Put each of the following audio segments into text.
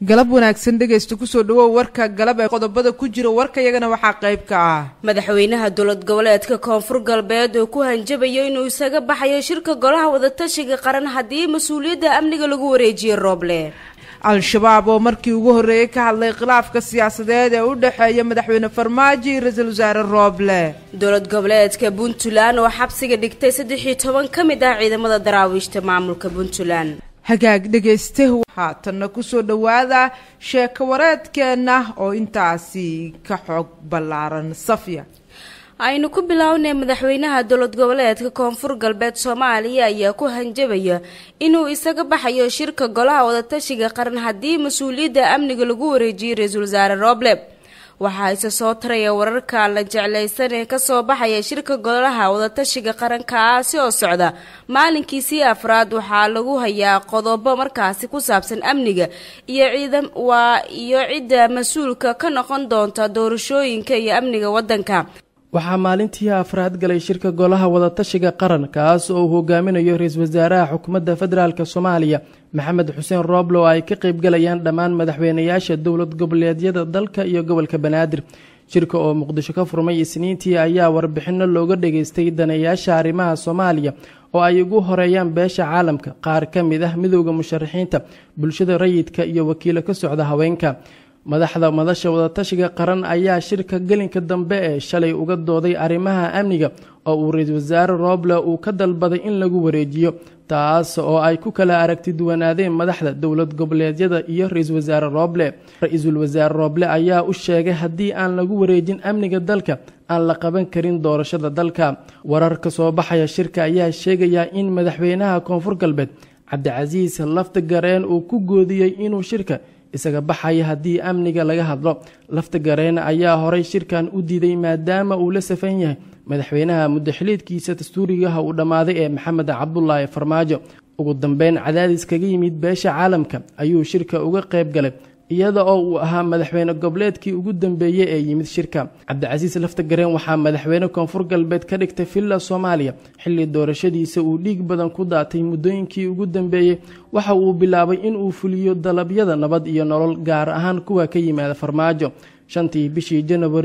galab wanaagsan dhegaysta kusoo dhawow warka galab ee qodobada ku jira warkayagana waxaa qayb ka ah madaxweynaha dowlad goboleedka koonfur galbeed oo ku hanjabayo inuu isaga baxayo shirka golaha wadatashiga qaran haddii mas-uuliyadda amniga lagu wareejiyo rooble al-shabaab oo markii ugu horreeyey ka hadlay khilaafka siyaasadeed ee u dhexeeya madaxweyne farmaajo iyo ra-iisul wasaare rooble dowlad goboleedka puntland oo xabsiga dhigtay saddex iyo toban ka mid ah ciidamada daraawiishta maamulka puntland hagaag dhegayste haatanna kusoo dhowaada sheeko wareedkeenna oo intaasi ka xoog ballaaran safya aynu ku bilownay madaxweynaha dowlad goboleedka koonfur galbeed soomaaliya ayaa ku hanjabaya inuu isaga baxayo shirka golaha wadatashiga qaran haddii mas-uuliyadda amniga lagu wareejiyay ra-iisul wasaare rooble waxaa isa soo taraya wararka la jeclaysan ee kasoo baxaya shirka golaha wadatashiga qarankaasi oo socda maalinkiisii afraad waxaa lagu hayaa qodobo markaasi ku saabsan amniga iyo ciidam waa iyo cidda mas-uulka ka noqon doonta doorashooyinka iyo amniga waddanka waxaa maalintii afraad galay shirka golaha wadatashiga qaran kaas oo uu hogaaminayo ra-iisul wasaaraha xukuumadda federaalk soomaaliya maxamed xuseen rooble oo ay ka qeybgalayaan dhammaan madaxweynayaasha dowlad goboleedyada dalka iyo gobolka banaadir shirka oo muqdisho ka furmay isniintii ayaa warbixino looga dhageystay daneeyaasha arrimaha soomaaliya oo ay ugu horeeyaan beesha caalamka qaar ka mid ah midowda musharaxiinta bulshada rayidka iyo wakiilo ka socda haweenka madaxda madasha wadatashiga qaran ayaa shirka gelinka dambe ee shalay uga dooday arrimaha amniga oo uu ra-iisul wasaare rooble uu ka dalbaday in lagu wareejiyo taas oo ay ku kala aragti duwanaadeen madaxda dowlad goboleedyada iyo ra-iisul wasaare rooble ra-iisul wasaare rooble ayaa u sheegay haddii aan lagu wareejin amniga dalka aan la qaban karin doorashada dalka warar ka soo baxaya shirka ayaa sheegaya in madaxweynaha koonfur galbeed cabdicasiis lafta gareen uu ku goodiyey inuu shirka isaga baxaya haddii amniga laga hadlo lafta gareen ayaa horay shirkan u diiday maadaama uu la safan yahay madaxweynaha muddaxiliidkiisa dastuurigaha uu dhammaaday ee maxamed cabdulaahi farmaajo ugu dambeyn cadaadis kaga yimid beesha caalamka ayuu shirka uga qayb galay iyada oo uu ahaa madaxweyne goboleedkii ugu dambeeyey ee yimid shirka cabdicasiis lafta gareen waxaa madaxweyne koonfur galbeed ka dhigtay villa soomaaliya xilli doorashadiisa uu dhiig badan ku daatay muddooyinkii ugu dambeeyey waxa uu bilaabay inuu fuliyo dalabyada nabad iyo nolol gaar ahaan kuwa ka yimaada farmaajo shantii bishii janawari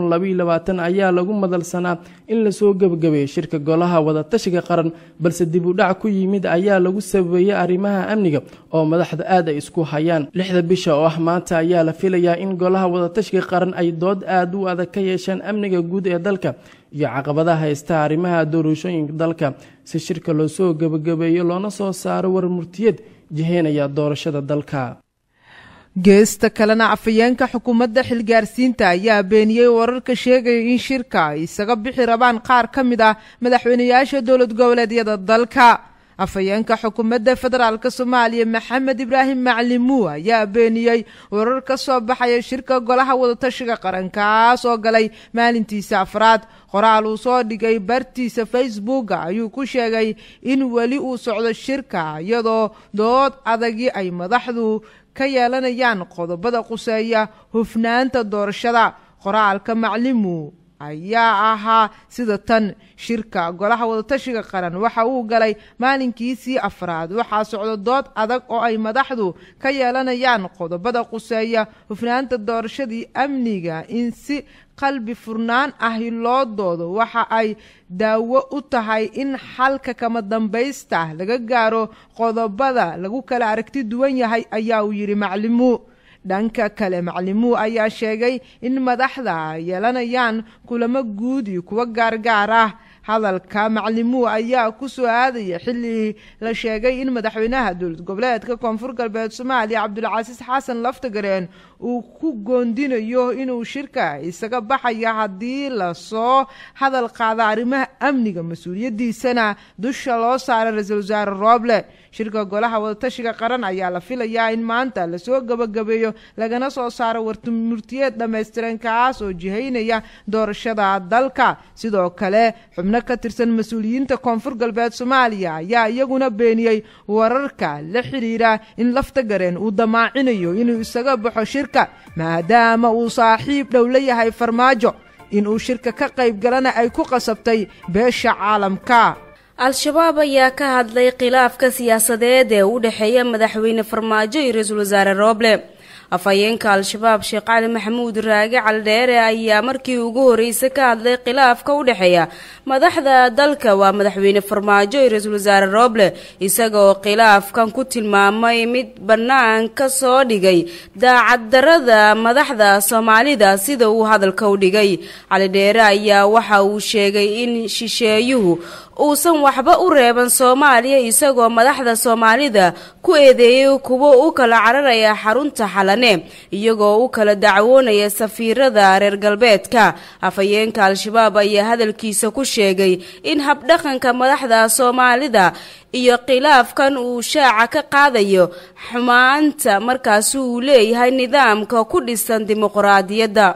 ayaa lagu madalsanaa in lasoo gebagabeeyey shirka golaha wadatashiga qaran balse dib u dhac ku yimid ayaa lagu sabeeyey arrimaha amniga oo madaxda aad ay isku hayaan lixda bisha oo ah maanta ayaa la filayaa in golaha wadatashiga qaran ay dood aad u adag ka yeeshaan amniga guud ee dalka iyo caqabadaha haysta arrimaha doorashooyinka dalka si shirka loosoo gebagabeeyo loona soo saaro war murtiyeed jiheynaya doorashada dalka geesta kalena afayeenka xukuumadda xilgaarsiinta ayaa beeniyey wararka sheegaya in shirka ay isaga bixi rabaan qaar ka mid ah madaxweynayaasha dowlad goboleedyada dalka afhayeenka xukuumadda federaalk soomaaliya maxamed ibraahim maclimuu ayaa beeniyey warar ka soo baxaya shirka golaha wadatashiga qarankaas oo galay maalintiisa afraad qoraal uu soo dhigay bartiisa facebooka ayuu ku sheegay in weli uu socdo shirka iyadoo dood adagii ay madaxdu ka yeelanayaan qodobada quseeya hufnaanta doorashada qoraalka maclimu ayaa ahaa sida tan shirka golaha wadatashiga qaran waxa uu galay maalinkiisii afraad waxaa socdo dood adag oo ay madaxdu ka yeelanayaan qodobada quseeya hufnaanta doorashadii amniga in si qalbi furnaan ahi loo doodo waxa ay daawo u tahay in xalka kama dambaysta laga gaaro qodobada lagu kala aragti duwan yahay ayaa uu yidhi maclimuu dhanka kale maclimuu ayaa sheegay in madaxda ay yeelanayaan kulamo guud iyo kuwo gaargaar ah hadalka maclimuu ayaa ku soo aadaya xilli la sheegay in madaxweynaha dowlad goboleedka koonfur galbeed soomaaliya cabdulcasiis xasan laftagareen uu ku goondinayo inuu shirka isaga baxaya haddii lasoo hadal qaado arrimaha amniga mas-uuliyaddiisana dusha loo saara ra-iisul wasaare rooble shirka golaha wadatashiga qaran ayaa la filayaa in maanta lasoo gebagabeeyo lagana soo saaro warmurtiyeed dhammaystiran kaas oo jihaynaya doorashada dalka sidoo kale xubno ka tirsan mas-uuliyiinta koonfur galbeed soomaaliya ayaa iyaguna beeniyey wararka la xidhiira in laftagareen uu damaacinayo inuu isaga baxo shirka maadaama uu saaxiib dhow la yahay farmaajo inuu shirka ka qayb galana ay ku qasabtay beesha caalamka al-shabaab ayaa ka hadlay khilaafka siyaasadeed ee u dhexeeya madaxweyne farmaajo iyo ra-iisul wasaare rooble afhayeenka al-shabaab sheekh cali maxamuud raage caldheere ayaa markii ugu horreysay ka hadlay khilaafka u dhexeeya madaxda dalka waa madaxweyne farmaajo iyo ra-iisul wasaare rooble isaga oo khilaafkan ku tilmaamay mid bannaan ka soo dhigay daacaddarada madaxda soomaalida sida uu hadalka u dhigay calidheere ayaa waxa uu sheegay in shisheeyuhu uusan waxba u reeban soomaaliya isagoo madaxda soomaalida ku eedeeyay kuwo u kala cararaya xarunta xalane iyagoo u kala dacwoonaya safiirada reer galbeedka afhayeenka al-shabaab ayaa hadalkiisa ku sheegay in habdhaqanka madaxda soomaalida iyo khilaafkan uu shaaca ka qaadayo xumaanta markaasi uu leeyahay nidaamka ku dhisan dimuqraadiyadda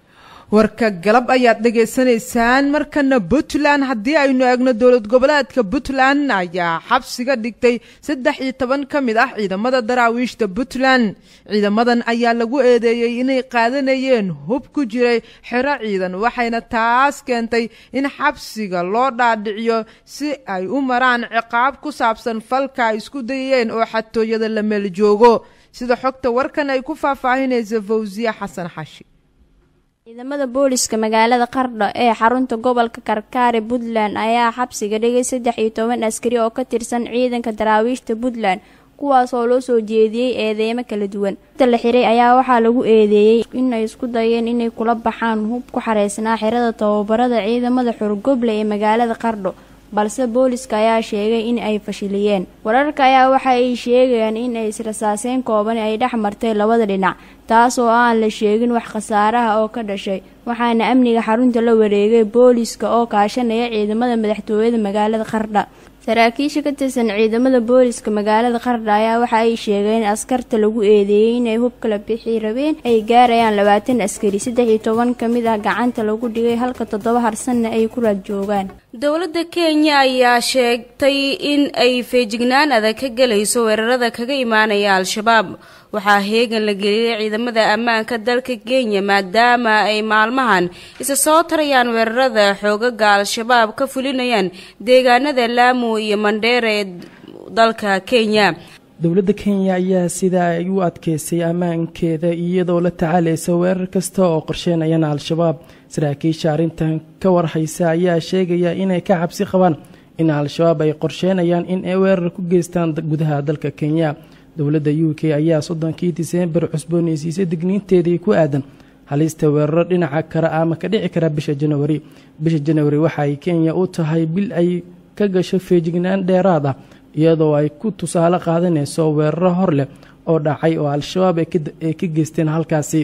warka galab ayaad dhegaysanaysaan markana puntland haddii aynu eegno dowlad goboleedka puntland ayaa xabsiga dhigtay saddex iyo toban ka mid ah ciidamada daraawiishta puntland ciidamadan ayaa lagu eedeeyey inay qaadanayeen hub ku jiray xero ciidan waxayna taas keentay in xabsiga loo dhaadhiciyo si ay u maraan ciqaab ku saabsan falka ay isku dayeen oo xatooyada la meel joogo sida xogta warkan ay ku faahfaahinaysa fawsiya xasan xashi ciidamada booliska magaalada qardho ee xarunta gobolka karkaari puntland ayaa xabsiga dhigay saddex iyo toban askari oo ka tirsan ciidanka daraawiishta puntland kuwaas oo loo soo jeediyey eedeymo kala duwan inta la xiray ayaa waxaa lagu eedeeyey inay isku dayeen inay kula baxaan hub ku xareysnaa xirada tababarada ciidamada xurgoble ee magaalada qardho balse booliska ayaa sheegay in ay fashiliyeen wararka ayaa waxa ay sheegayaan in ay israsaaseyn kooban ay dhex martay labada dhinac taas oo aan la sheegin wax khasaaraha oo ka dhashay waxaana amniga xarunta la wareegay booliska oo kaashanaya ciidamada madaxtooyada magaalada qardha saraakiisha ka tirsan ciidamada booliska magaalada qardha ayaa waxa ay sheegeen in askarta lagu eedeeyey inay hub kala bixi rabeen ay gaarayaan labaatan askari saddex iyo toban ka mid ah gacanta lagu dhigay halka toddoba harsanna ay ku raad joogaan dowladda kenya ayaa sheegtay in ay feejignaan adag ka gelayso weerarada kaga imaanaya al-shabaab waxaa heegan la geliyay ciidamada ammaanka dalka kenya maadaama ay maalmahan isa soo tarayaan weerarada xoogaga al-shabaab ka fulinayaan deegaanada laamu iyo mandheera ee dalka kenya dowladda kenya ayaa sidaa ay u adkeysay ammaankeeda iyadoo la tacaalaysa weerar kasta oo qorsheynayana al-shabaab saraakiisha arrintan ka warhaysa ayaa sheegaya inay ka cabsi qabaan in al-shabaab ay qorsheynayaan in ay weerar ku geystaan gudaha dalka kenya dowladda u k ayaa soddonkii diseembar cusbooneysiisay digniinteedii ku aadan halista weeraro dhinaca kara ama ka dhici kara bisha janawari bisha janawari waxa ay kenya u tahay bil ay ka gasho feejignaan dheeraad ah iyadoo ay ku tusaale qaadanayso weeraro hor leh oo dhacay oo al-shabaab ay ka geysteen halkaasi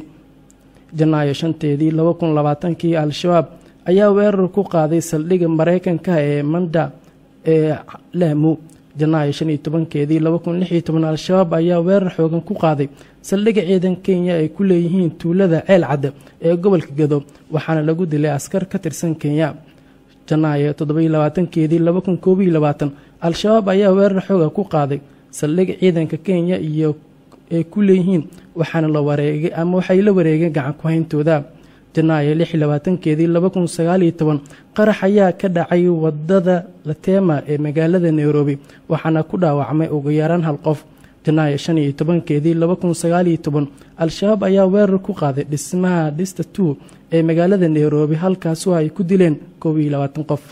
janaayo shanteedii laba kun labaatankii al-shabaab ayaa weerar ku qaaday saldhigga maraykanka ee manda ee laamu janaayo shan iyo tobankeedii laba kun lix iyo toban al-shabaab ayaa weerar xoogan ku qaaday saldhigga ciidan kenya ay ku leeyihiin tuulada ceel cadde ee gobolka gado waxaana lagu dilay askar ka tirsan kenya janaayo toddobaiyo labaatankeedii laba kun koob iyo labaatan al-shabaab ayaa weerar xooga ku qaaday saldhig ciidanka kenya iyo ay ku leeyihiin waxaana la wareegay ama waxay la wareegeen gacan ku-hayntooda janaayo lix iyo labaatankeedii laba kun sagaaliyo toban qarax ayaa ka dhacay wadada latema ee magaalada nairobi waxaana ku dhaawacmay ugu yaraan hal qof janaayo shan iyo tobankeedii laba kun sagaaliyo toban al-shabaab ayaa weerar ku qaaday dhismaha dhista two ee magaalada nairobi halkaasoo ay ku dileen koob iyo labaatan qof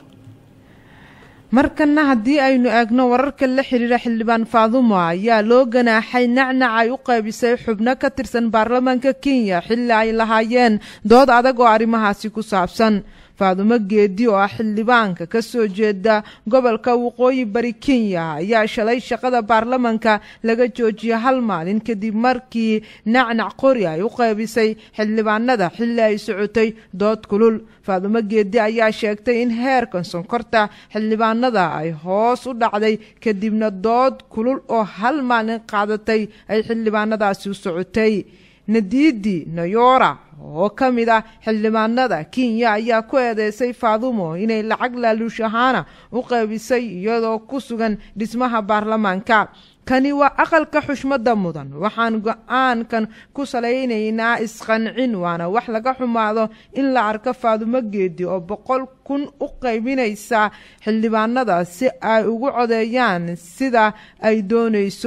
markana haddii aynu eegno wararka la xiriira xildhibaan faadumo ayaa loo ganaaxay nacnac ay u qaybisay xubno ka tirsan baarlamaanka kenya xilli ay lahaayeen dood adag oo arrimahaasi ku saabsan faadumo geedi oo ah xildhibaanka ka soo jeeda gobolka waqooyi bari kenya ayaa shalay shaqada baarlamanka laga joojiyay hal maalin kadib markii nacnac qori ay u qaybisay xildhibaanada xilli ay socotay dood kulul faadumo geedi ayaa sheegtay in heerkan sonkorta xildhibaanada ay hoos u dhacday kadibna dood kulul oo hal maalin qaadatay ay xildhibaanadaasi u socotay nadiidi nayora oo ka mid ah xildhibaanada kenya ayaa ku eedeysay faadumo inay lacag laaluush ahaana u qaybisay iyadoo ku sugan dhismaha baarlamaanka kani waa aqalka xushmada mudan waxaan go-aankan ku salaynaynaa isqancin waana wax laga xumaado in la arko faadumo geedi oo boqol kun u qaybinaysa xildhibaanada si ay ugu codeeyaan sida ay doonayso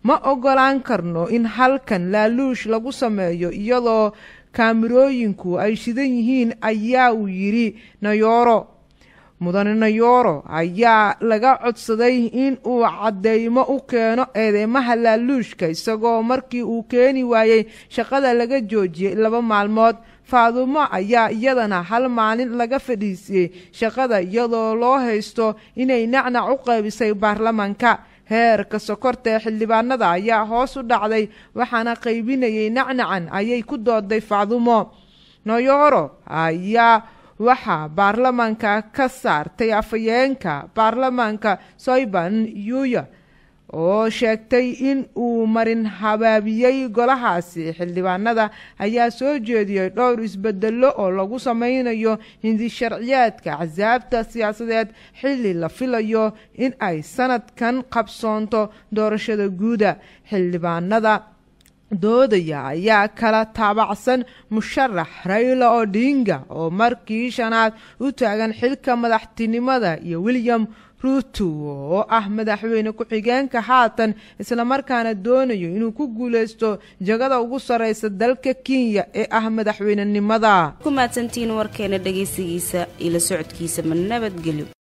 ma ogolaan karno in halkan laaluush lagu sameeyo iyadoo kaamirooyinku ay shidan yihiin ayaa uu yidhi nayooro mudane nayooro ayaa laga codsaday in uu cadeymo u keeno eedeymaha laaluushka isagoo markii uu keeni waayey shaqada laga joojiyey laba maalmood faadumo ayaa iyadana hal maalin laga fadhiisiyey shaqada iyadoo loo haysto inay nacnac u qaybisay baarlamanka heerka sokorta ee xildhibaanada ayaa hoos u dhacday waxaana qaybinayay nacnacan ayay ku dooday faadumo noyoro ayaa waxaa baarlamanka ka saartay afhayeenka baarlamanka soyban yuya oo sheegtay in uu marin habaabiyey golahaasi xildhibaanada ayaa soo jeediyey dhowr isbedelo oo lagu sameynayo hindi sharciyaadka axsaabta siyaasadeed xilli la filayo in ay sanadkan qabsoonto doorashada guuda xildhibaanada doodaya ayaa kala taabacsan musharax rayla odinga oo markii shanaad u taagan xilka madaxtinimada iyo william ruuto oo ah madaxweyne ku-xigeenka haatan islamarkaana doonayo inuu ku guuleysto jagada ugu sareysa dalka kenya ee ah madaxweynenimada ku mahadsantihiin warkeena dhegaysigiisa iyo la socodkiisa ma nabadgelyo